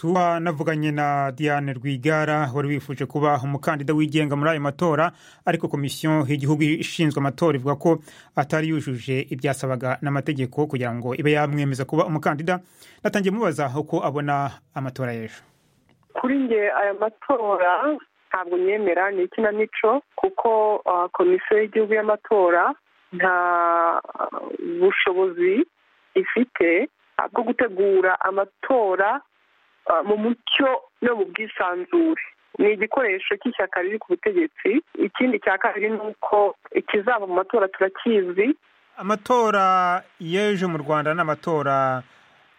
tuba navuganye na diane rwigara wari wifuje kuba umukandida wigenga muri ayo matora ariko komisiyo y'igihugu ishinzwe amatora ivuga ko atari yujuje ibyasabaga n'amategeko kugira ngo ibe yamwemeza kuba umukandida natangiye mubaza uko abona amatora y'ejo kuri nge aya matora ntabwo nyemera ni ikinamico kuko komisiyo y'igihugu y'amatora nta bushobozi ifite bwo gutegura amatora mu mucyo no mu bwisanzure ni igikoresho cy'ishyaka riri ku butegetsi ikindi cya kabiri ni uko ikizaba mu matora turakizi amatora y'ejo mu rwanda ni amatora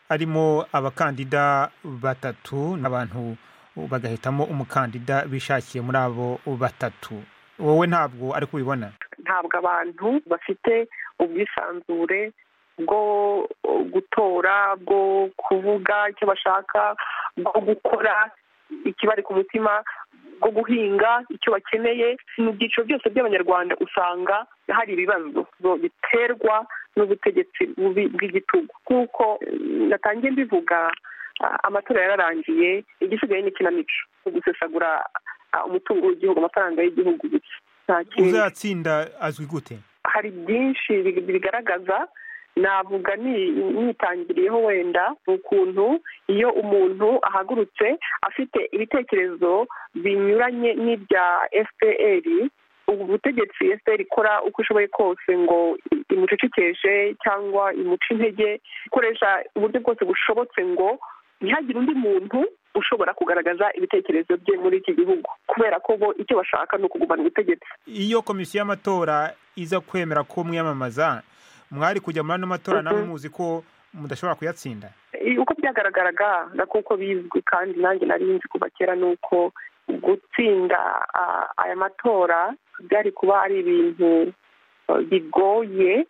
arimo abakandida batatu n'abantu bagahitamo umukandida bishakiye muri abo batatu wowe ntabwo ari kubibona ntabwo abantu bafite ubwisanzure bwo gutora bwo kuvuga icyo bashaka bwo gukora ikibari ku mutima bwo guhinga icyo bakeneye mu byiciro byose by'abanyarwanda usanga hari ibibazo biterwa n'ubutegetsi bubi bw'igitugu kuko natangiye mbivuga amatora yararangiye igisigaye ni ikinamico gusesagura umutungo w'igihugu amafaranga y'igihugu gusa uzatsinda azwi gute hari byinshi bigaragaza navuga nitangiriyeho wenda ukuntu iyo umuntu ahagurutse afite ibitekerezo binyuranye n'ibya fpr ubu butegetsi fpr ikora uko ishoboye kose ngo imucecekeshe cyangwa imuce intege ikoresha uburyo bwose bushobotse ngo ntihagire undi muntu ushobora kugaragaza ibitekerezo bye muri iki gihugu kubera ko bo icyo bashaka ni ukugumana ubutegetsi iyo komisiyo y'amatora iza kwemera ko mwiyamamaza mwari kujya muri ano matora namwe muzi ko mudashobora kuyatsinda uko byagaragaraga na kuko bizwi kandi nanjye nari nzi kuva kera ni uko gutsinda aya matora byari kuba ari ibintu bigoye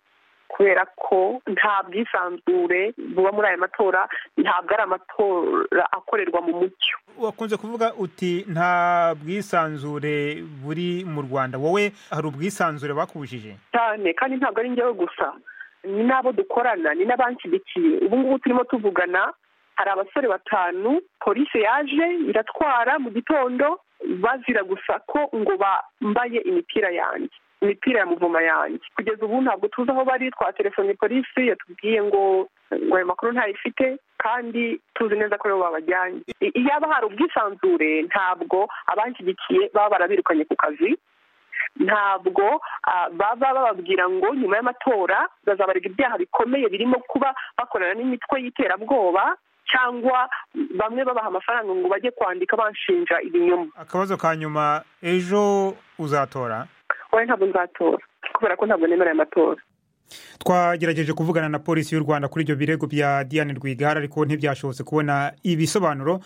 kubera ko nta bwisanzure buba muri aya matora ntabwo ari amatora akorerwa mu mucyo wakunze kuvuga uti nta bwisanzure buri mu rwanda wowe hari ubwisanzure bakubujije cyane kandi ntabwo ari ngewe gusa ni n'abo dukorana ni n'abanshyigikiye ubu ngubu turimo tuvugana hari abasore batanu polisi yaje iratwara mu gitondo bazira gusa ko ngo bambaye imipira yanjye imipira ya muvuma yanjye kugeza ubu ntabwo tuzi aho bari twatelefone polisi yatubwiye ngo ngo ayo makuru ntayifite kandi tuzi neza ko aribo babajyanye iyaba hari ubwisanzure ntabwo abanshyigikiye baba barabirukanye ku kazi ntabwo baba bababwira ngo nyuma y'amatora bazabarega ibyaha bikomeye birimo kuba bakorana n'imitwe y'iterabwoba cyangwa bamwe babaha amafaranga ngo bajye kwandika banshinja ibinyoma akabazo ka nyuma ejo uzatora wowe ntabwo nzatora kubera ko ntabwo nemera aya matora twagerageje kuvugana na polisi y'u rwanda kuri ibyo birego bya diane rwigara ariko ntibyashobotse kubona ibisobanuro